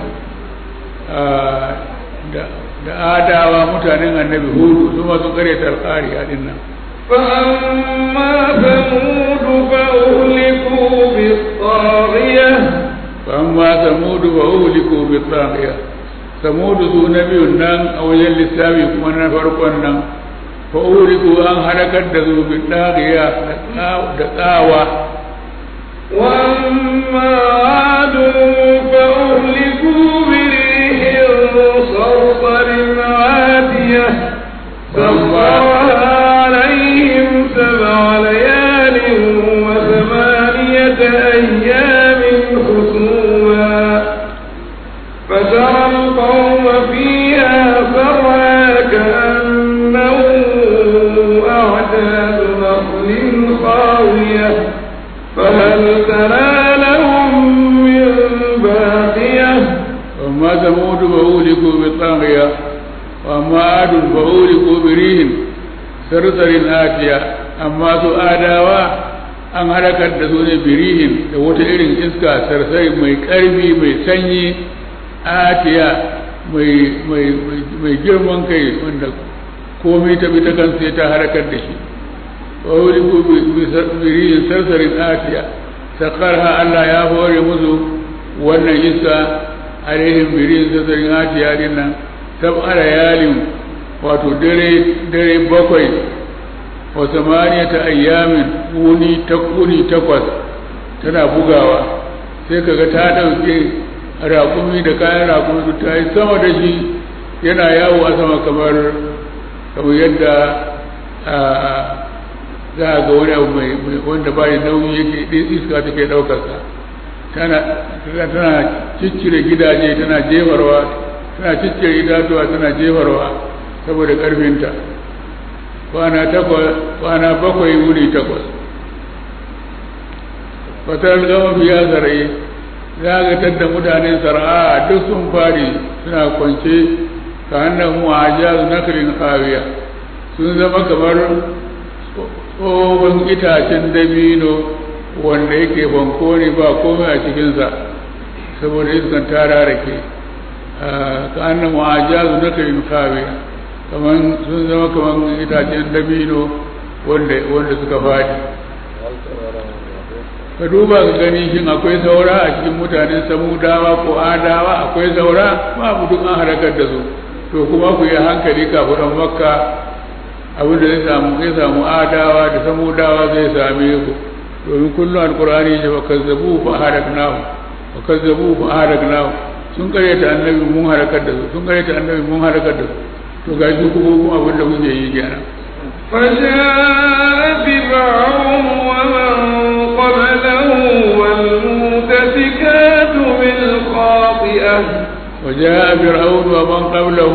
da da adawa mutanen annabi hudu su ma sun karyata alqariya din nan فأما ثمود فأهلكوا بالطاغية فأما ثمود فأهلكوا بالطاغية ثمود ذو نبي نان أو يلي السابي كما فرقا نان فأهلكوا أن هلكت ذو بالطاغية دقاوة وأما عاد فأهلكوا بريح صرصر عاتية سخرها عليهم سبع ليال وثمانية أيام حسوما فترى القوم فيها صرعى كأنهم أعداد نخل خاوية فهل ترى لهم من باقية وأما ثمود فأهلكوا بالطاغية وأما عاد فأهلكوا بريح صرصر آتية أما su adawa an halakar da su ne birihin da wata irin iska sarsai mai ƙarfi mai sanyi atiya mai girman kai wanda komai ta bi ta kan sai ta halakar da shi wawuri ko birihin sarsarin atiya sakarha Allah ya hore musu wannan iska alaihim birihin sarsarin atiya din nan sab'ara yalin wato dare dare bakwai wa samaniyata ayyamin wuni ta kuni takwas tana bugawa sai kaga ta ɗauke raƙumi da kayan raƙumi ta yi sama da shi yana yawo a sama kamar kamar yadda za a ga wani abu mai wanda ba da nauyi yake iska take ɗaukarsa tana tana ciccire gidaje tana jefarwa tana ciccire itatuwa tana jefarwa saboda ƙarfinta kwana takwas kwana bakwai wuri takwas fatar gama biya sarai za ga tadda mutanen sara'a duk sun fari suna kwance ka hannun mu'ajaz nakrin hawiya sun zama kamar tsohon itacen dabino wanda yake banko ne ba komai a cikinsa saboda iskan tara rake ka hannun mu'ajaz nakrin hawiya kamar sun zama kamar itacen dabino wanda suka fadi ka duba ka gani shin akwai saura a cikin mutanen samudawa ko adawa akwai saura babu duk an harakar da su to kuma ku yi hankali kafin makka abin da zai samu zai samu adawa da samudawa zai same ku domin kullum alkur'ani ya fa kazzabu fa haraknahu fa kazzabu fa haraknahu sun karyata annabi mun harakar da su sun karyata annabi mun harakar da su to ga shi kuma kuma abin da kuke yi kenan فجاء فرعون ومن قبله والمؤتفكات بالخاطئة وجاء فرعون ومن قبله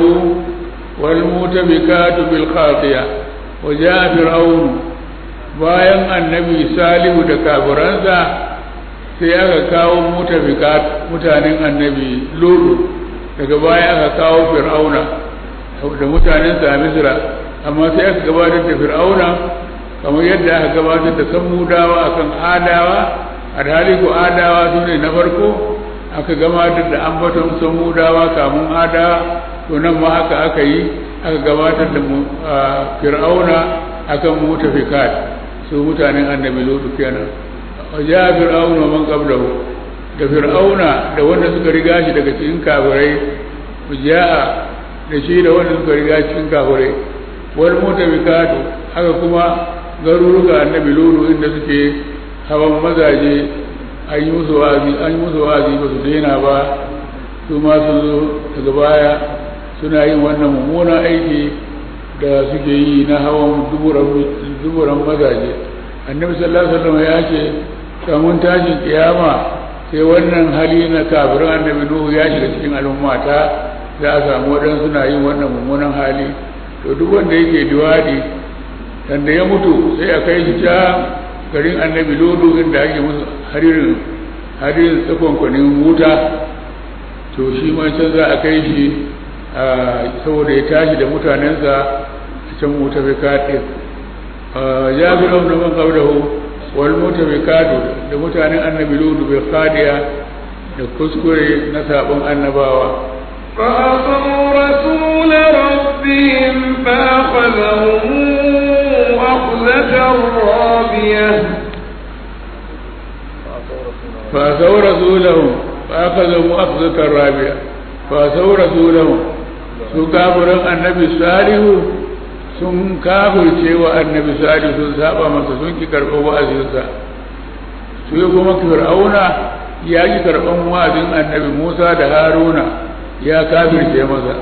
والمؤتفكات بالخاطئة وجاء فرعون bayan annabi salihu da kafiransa sai aka kawo mutafikat mutanen annabi lulu daga baya aka kawo fir'auna da mutanen sa misra amma sai aka gabatar da fir'auna kamar yadda aka gabatar da samudawa akan adawa alhali ko adawa su ne na farko aka gabatar da ambaton samudawa kamun adawa to nan ma haka aka yi aka gabatar da fir'auna akan mutafikat su mutanen annabi lutu kenan ja fir'auna man qablahu da fir'auna da wanda suka riga shi daga cikin kafirai ja'a da shi da wanda suka riga cikin kafirai wal mutafikatu haka kuma garuruka annabi lulu inda suke hawan mazaje an yi musu wazi an yi musu wazi ba su daina ba su ma sun zo daga baya suna yin wannan mummunan aiki da suke yi na hawan duburan mazaje annabi sallallahu alaihi wasallam ya ce kamun tashin kiyama sai wannan hali na kafirin annabi nuhu ya shiga cikin al'ummata za a samu waɗansu suna yin wannan mummunan hali to duk wanda yake liwadi dan da ya mutu sai a kai shi can garin annabi lodo inda ake musu haririn haririn tsakonkwanin wuta to shi ma can za a kai shi saboda ya tashi da mutanensa a can wuta bai kaɗe ya fi ɗan da man ƙaudahu wal mota bai kaɗo da mutanen annabi lodo bai kaɗiya da kuskure na sabon annabawa فعصوا رسول ربهم فأخذهم أخذة رابية فأتوا رسولهم فأخذهم أخذة رابية فأتوا رسولهم su kafirin annabi salihu sun kafirce wa annabi salihu sun saba masa sun ki karɓar wa'azinsa su yi kuma fir'auna ya ki karɓar wa'azin annabi musa da haruna ya kafirce masa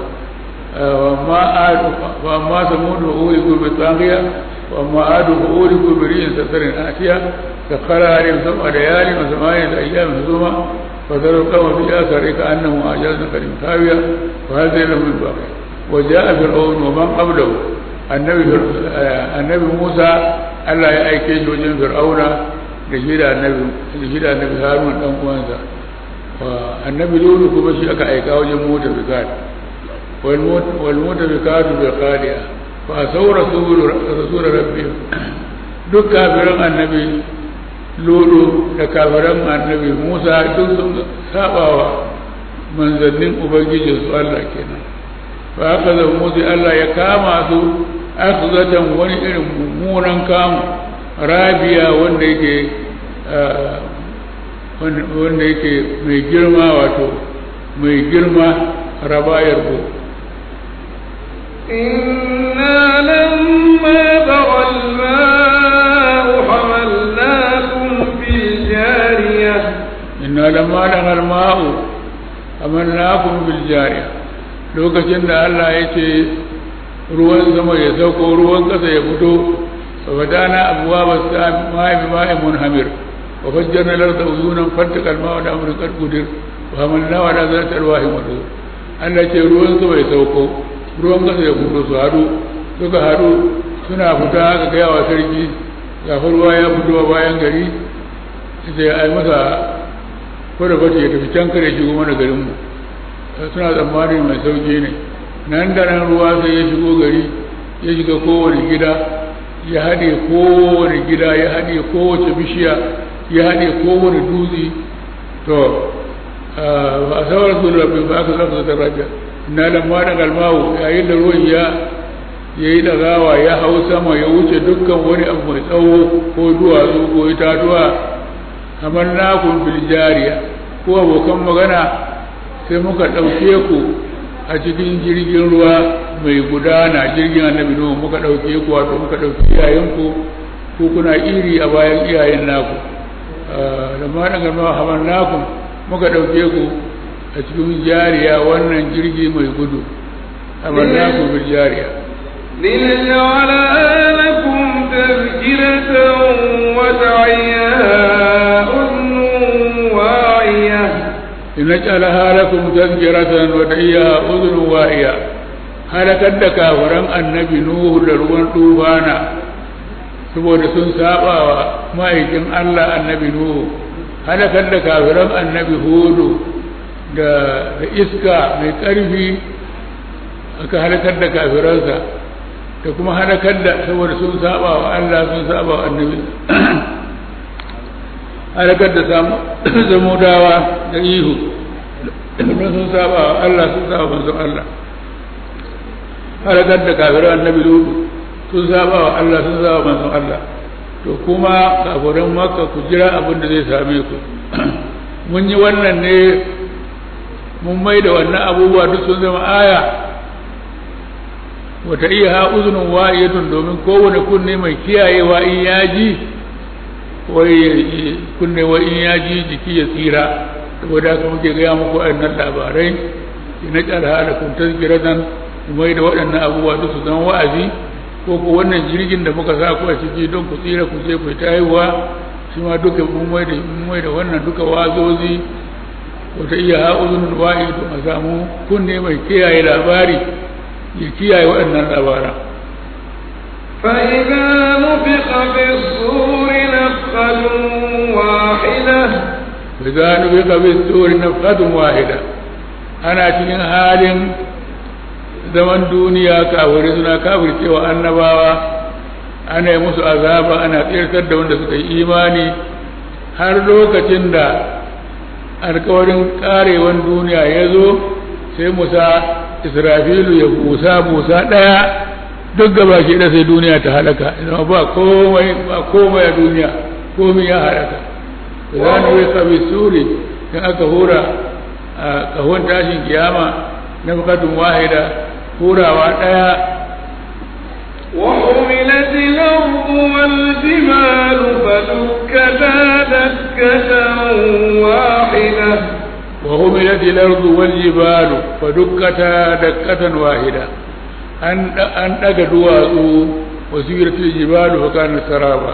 وأما ثمود فأولئكوا بالطاغية وأما عاد فأولئكوا بريح سفر آتية سخر عليهم سبع ليال وثمانية أيام حسوما فترى القوم في آثاره كأنهم أعجاز نخل خاوية وهذا لهم الباقي وجاء فرعون ومن قبله النبي النبي موسى ألا يأيكي وجن فرعون لشيد النبي لشيد النبي هارون دان uwansa annabi lulu kuma shi aka aika wajen mota bikat والمتفكات بالخالية فأسوا رسول رسول ربهم duk kafiran annabi lulu da kafiran annabi musa duk sun sabawa manzannin ubangijin su allah kenan fa haka da musu allah ya kama su aka zatan wani irin mummunan kamu rabiya wanda yake wanda yake mai girma wato mai girma rabayar ku إنا لما بغى الماء حملناكم في الجارية inna lamma dagal ma'u amannakum bil jariya lokacin da Allah ya ce ruwan sama ya sauko ruwan kasa ya fito fa badana abwaba as-sama'i bima'in munhamir wa fajjarna al-arda uyunan fattaqal ma'u da amrin qad qudir wa hamalna wa la zata alwahi madur Allah ce ruwan sama ya sauko ruwan kasa ya fito su hadu suka hadu suna fita ga gaya wa sarki ga ruwa ya fito a bayan gari sai ai masa ko da bace ya tafi can kare shigo mana garinmu suna tsammanin mai sauki ne nan da nan ruwa sai ya shigo gari ya shiga kowane gida ya haɗe kowane gida ya haɗe kowace bishiya ya haɗe kowane dutse to ba a sauran su rabbi ba aka zafi da rabiya na lamma da galmawo yayin da ruwan ya ya yi ɗagawa ya hau sama ya wuce dukkan wani abu mai tsawo ko duwatsu ko itatuwa kamar nakun filjariya ko abokan magana sai muka ɗauke ku a cikin jirgin ruwa mai gudana jirgin annabi nuhu muka ɗauke ku wato muka ɗauki iyayenku ko kuna iri a bayan iyayen naku da ma daga ma hamar naku muka ɗauke ku a cikin jariya wannan jirgi mai gudu hamar naku bil jariya لنجعلها لكم تذكرة وتعيها أذن واعية لنجعلها لكم تذكرة وتعيها أذن واعية halakar da kafiran annabi Nuhu da ruwan tufana saboda sun saba wa ma'aikin Allah annabi Nuhu halakar da kafiran annabi Hudu da iska mai ƙarfi aka halakar da kafiransa da kuma halakar da saboda sun saba wa Allah sun saba wa annabi halakar da zamudawa da ihu don sun saba wa Allah sun saba manzon Allah halakar da kafiran annabi lutu sun saba wa Allah sun saba manzon Allah to kuma kafiran makka ku jira abin da zai same ku mun yi wannan ne mun mai da wannan abubuwa duk sun zama aya wata iya ha uzunin wa'iyatun domin kowane kunne mai kiyayewa in ya ji wai kunne wa in ya ji jiki ya tsira saboda haka muke gaya muku waɗannan labarai na ƙarha da kun tazkiratan mai da waɗannan abubuwa duk su zama wa'azi ko ko wannan jirgin da muka sa ku a ciki don ku tsira ku je ku ta haihuwa shi ma duka mun mai da mun mai da wannan duka wazozi wata iya ha uzunin wa'iyatun a samu kunne mai kiyaye labari ya kiyaye waɗannan labaran فإذا نفخ في الصور نفخة واحدة فإذا نفخ في الصور نفخة واحدة أنا cikin halin zaman duniya kafiri suna kafircewa annabawa ana yi musu azaba ana tsirtar da wanda suka yi imani har lokacin da alkawarin karewan duniya ya zo sai musa israfilu ya busa busa ɗaya duk gaba shi da sai duniya ta halaka idan ba komai ba komai a duniya komai ya halaka za ni wai kabi suri in aka hura a kahon tashin kiyama na bukatun wahida hurawa ɗaya وحملت الأرض والجبال فدكتا دكة واحدة وهملت الأرض والجبال فدكتا دكة واحدة an daga duwatsu wasu yirtul jibalu fa kana saraba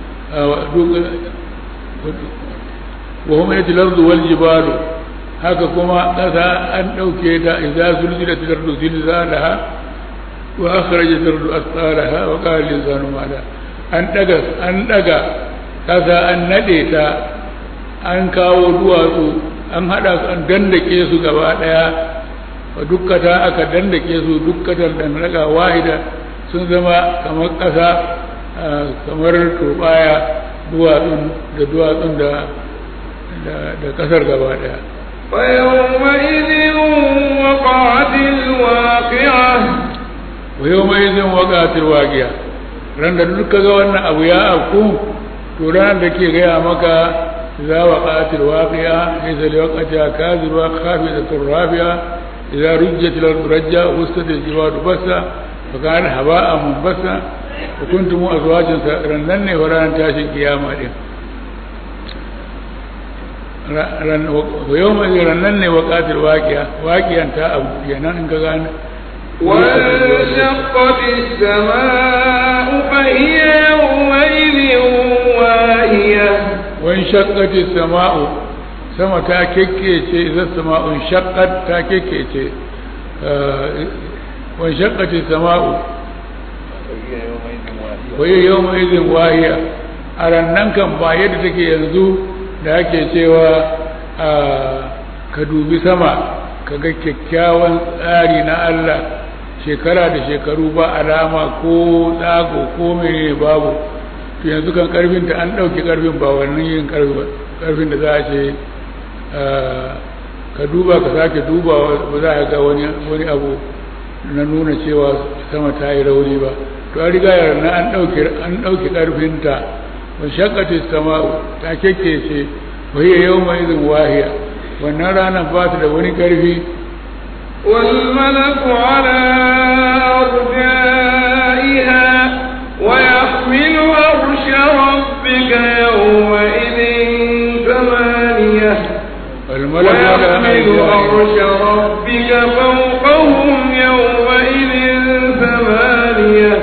wa hum yatil ardu wal jibalu haka kuma kasa an dauke ta idza zulzilat al ardu zilzalaha wa akhrajat al ardu asqalaha wa qala al insanu ma la an daga an daga kasa an nade ta an kawo duwatsu an hada su an dandake su gaba daya wa dukkata aka dandake su dukkatar dandaka wahida sun zama kamar ƙasa kamar turbaya duwatsun da duwatsun da da ƙasar gaba ɗaya فيومئذ وقعت الواقعة wa yau mai zin waƙatar waƙiya ran da duka ga wannan abu ya afku to ranar da ke gaya maka za wa ƙatar waƙiya ya zali waƙata kaziruwa kafi da turrafiya idza rujjat al rajja wastat al jibadu basa fa kana haba'a munbasa wa kuntum azwajan rannan ne waran tashin kiyama din ran wa yawma rannan ne waqatil waqiya waqiyan ta abu kenan in ka gane وانشقت السماء فهي يومئذ واهية وانشقت السماء sama ta kekkece idan sama'un shaqqat ta kekkece wa shaqqati sama'u wa hiya yawma idhin wahiya a rannan kan ba yadda take yanzu da ake cewa ka dubi sama ka ga kyakkyawan tsari na Allah shekara da shekaru ba alama ko tsago ko mene babu to yanzu kan karfin ta an ɗauki karfin ba wannan yin karfin da za a ce ka duba ka sake duba ba za a ga wani abu na nuna cewa sama ta yi rauni ba to an riga yana an ɗauki an ɗauki karfin ta wa shakkati sama ta kekkece wa hiya yawma idhin wahiya wannan ranar ba ta da wani karfi والملك على أرجائها ويحمل عرش ربك يومئذ ثمانية الملك على ويحمل عرش أرجائها ربك فوقهم يومئذ ثمانية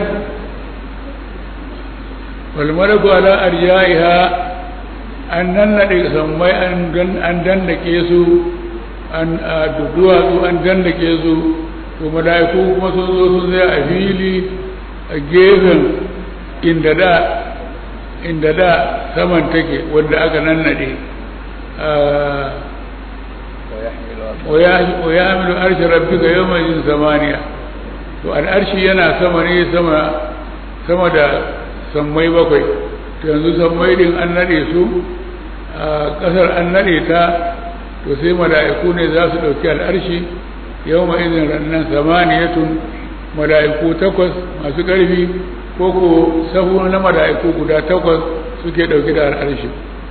والملك على أرجائها an nannaɗe sammai an dandake su an duwatsu an dandake su to mala'iku kuma sun zo sun zai a fili a gefen inda da inda da saman take wanda aka nannaɗe wa ya hamilu arshi rabbika yawma yin samaniya to al'arshi yana sama ne sama sama da sammai bakwai to yanzu sammai din an nade su a kasar an nade ta to sai mala'iku ne za su dauki al'arshi yawma idin rannan samaniyatun mala'iku takwas masu karfi ko ko sahu na mala'iku guda takwas suke dauki da al'arshi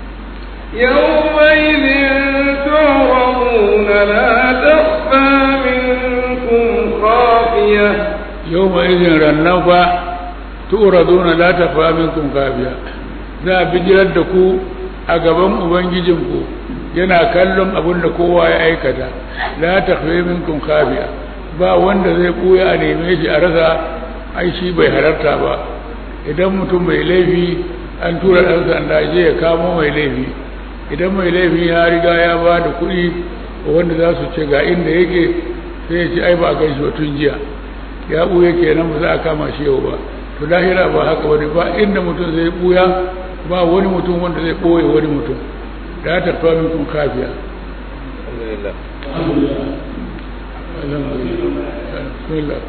يومئذ تعرضون لا تخفى منكم خافية yawma idin rannan fa tu'raduna la tafa minkum kafiya za a bijirar da ku a gaban ubangijinku yana kallon abin da kowa ya aikata la takhfa minkum kafiya ba wanda zai buya a neme shi a rasa ai shi bai halarta ba idan mutum bai laifi an tura ɗan sanda je ya kamo mai laifi idan mai laifi ya riga ya ba da kuɗi wanda za su ce ga inda yake sai ya ce ai ba a gan shi ba tun jiya ya ɓuya kenan ba za a kama shi yau ba to lahira ba haka wani ba inda mutum zai ɓuya ba wani mutum wanda zai ɓoye wani mutum da ta fa minkum kafiya alhamdulillah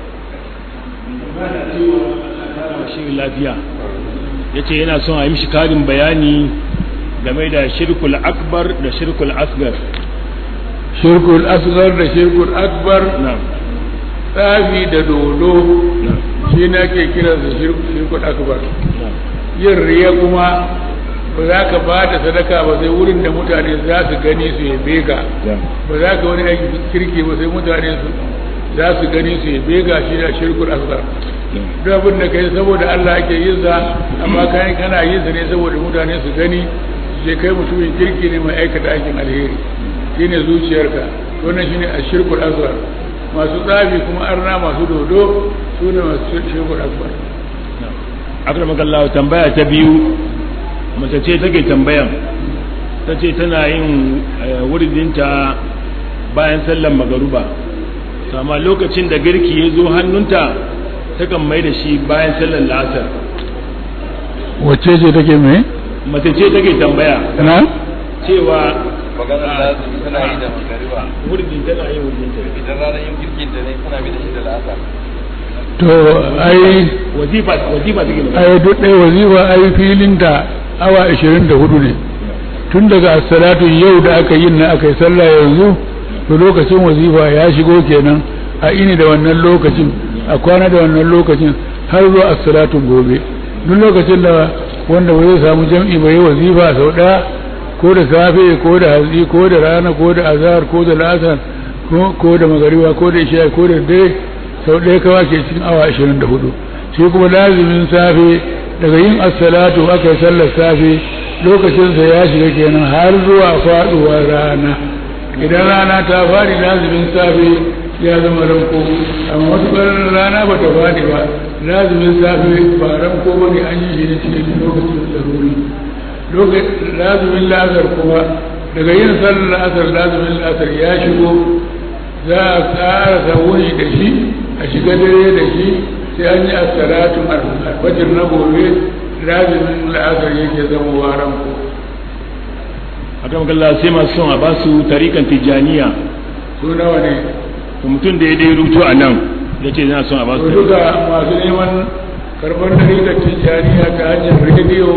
shirin lafiya ya ce yana son a yi mishi karin bayani game da shirkul akbar da shirkul asgar shirkul asgar da shirkul akbar na tsafi da dodo na shi ne ake kiransa shirkul akbar na yin riya kuma ba za ka ba da sadaka ba sai wurin da mutane za su gani su yabe ka ba za ka wani aiki kirki ba sai mutane su za su gani su yabe ka shi da shirkul asgar duk abin da kai saboda Allah ake yin sa amma kai kana yin sa ne saboda mutane su gani su ce kai mutumin kirki ne mai aikata aikin alheri shine zuciyarka wannan shine ashirkul asgar masu tsafi kuma arna masu dodo su ne masu shirkul asgar akramakallahu tambaya ta biyu mace ce take tambayan ta ce tana yin eh, wuridinta bayan sallan magaruba amma lokacin da girki ya zo hannunta takan mai da shi bayan sallan la'asar wacce ce take mai mace ce take tambaya na cewa maganar da su tana yi da magariba wuridin tana yin wuridinta idan ranar yin girkin da ne tana bi da shi da la'asa to ai wazifa wazifa take magana ai duk ɗaya wazifa ai filinta awa 24 ne tun daga assalatu yau da aka yi na aka yi sallah yanzu to lokacin wazifa ya shigo kenan a ini da wannan lokacin a kwana da wannan lokacin har zuwa assalatun gobe duk lokacin da wanda ba zai samu jam'i ba yi wazifa sau ɗaya ko da safe ko da hatsi ko da rana ko da azhar ko da la'asar ko da magariba ko da isha ko da dare sau ɗaya kawa ke cikin awa ashirin da hudu shi kuma lazimin safe daga yin assalatu aka yi sallar safe lokacinsa ya shiga kenan har zuwa faɗuwar rana idan rana ta faɗi lazimin safe ya zama ranko amma matuƙar rana ba ta faɗi ba lazimin safe ba ranko ba ne an yi shi ne cikin lokacin laruri lazimin lasar kuma daga yin sallar asar lazimin lasar ya shigo za a tsara wuni da shi a shiga dare da shi sai an yi asalatun alfajir na gobe lazimin la'asar yake zama waran ku a kan kalla sai masu son a ba su tarikan tijjaniya su nawa ne to mutum da ya dai rubuto a nan ya ce yana son a ba su duka masu neman karɓar tarikan tijjaniya ta hanyar rediyo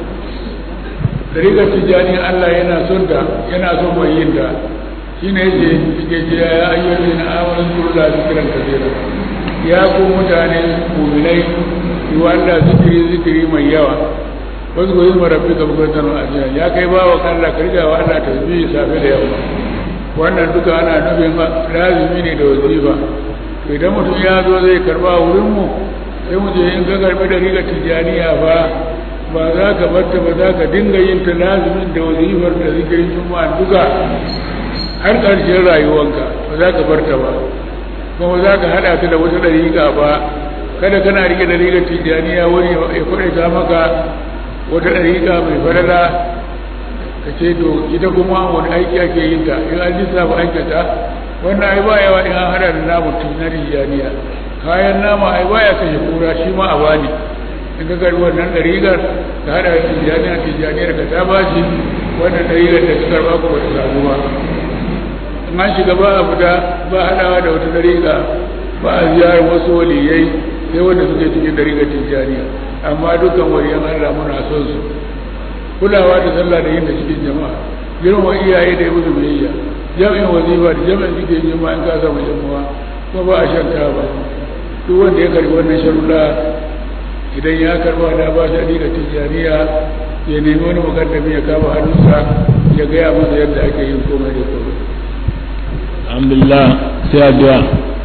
tarikan tijjaniya allah yana son da yana son mai yin da shi ne yake yake ce ya ayyuka na amalin kurla zikiran kasira ya ku mutane muminai yi wa Allah zikiri zikiri mai yawa wasu ko yin marabbi ka bukatar ajiya ya kai ba wa kalla ka riga wa Allah tasbihi safe da yamma wannan duka ana nufin lazimi ne da wazifa to idan mutum ya zo zai karba wurin mu sai mu je in ka karbi da riga tijaniya ba ba za ka barta ba za ka dinga yin ta lazimin da wazifar da zikirin juma'a duka har ƙarshen rayuwanka ba za ka barta ba kuma za ka haɗa ta da wata ɗariƙa ba kada kana rike ɗariƙar tijjaniya wani ya kwaɗaita maka wata ɗariƙa mai falala ka ce to ita kuma wani aiki ake yin ta in an lissafa aikata wannan ai ba yawa in an haɗa da namu na tijjaniya kayan nama ai baya kashe kura shi ma a bani in ka karɓi wannan ɗariƙar ka haɗa da tijjaniya tijjaniyar ka ta ba shi wannan ɗariƙar da ka karɓa ku ba ta samu ba in an shiga ba a fita ba haɗawa da wata dariƙa ba a ziyarar wasu waliyai sai wanda suke cikin dariƙar tijjaniya amma dukkan waliyan Allah muna son su kulawa da sallah da yin da cikin jama'a girma iyaye da yi musu biyayya jami'in wazifa da jami'in cikin jama'a in ka samu jama'a kuma ba a shan ba duk wanda ya karbi wannan sharuɗa idan ya karba da ba shi dariƙar tijjaniya ya nemi wani mukaddami ya kama hannunsa ya gaya masa yadda ake yin komai da komai alhamdulillah sai addu'a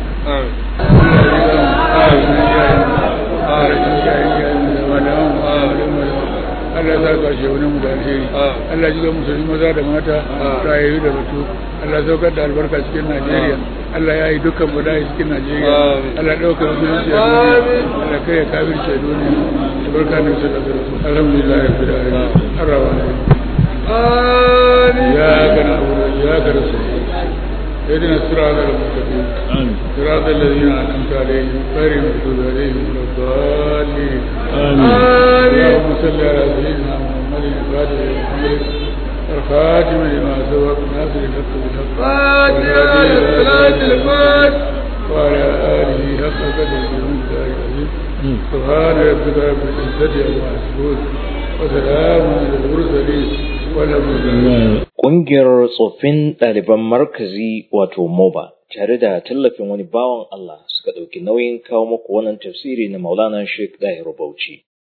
Allah ya sa shi wani mu da alheri Allah ji ga musulmi maza da mata rayayu da batu Allah saukar da albarka cikin Najeriya Allah ya yi dukkan bala'i cikin Najeriya Allah ɗauka musulunci a duniya Allah kai ya kafirce duniya albarka ne su da zarafi alhamdulillah ya fi da alamin arrawa ne ya kana abu da ya kana sai اهدنا الصراط المستقيم آمين صراط الذين انعمت عليهم غير المغضوب عليهم ولا الضالين آمين اللهم صل على سيدنا محمد الفاتح للحمد الخاتم لما سبق ناصر الحق بالحق فاتحة لصلاة الفاتح وعلى اله حق قدره ومقداره العظيم سبحان ربك رب العزه عما يصفون وسلام على المرسلين والحمد لله Ƙungiyar tsoffin ɗaliban markazi wato MOBA tare da tallafin wani bawan Allah suka ɗauki nauyin kawo muku wannan tafsiri na Maulana Sheikh Dahir Bauchi.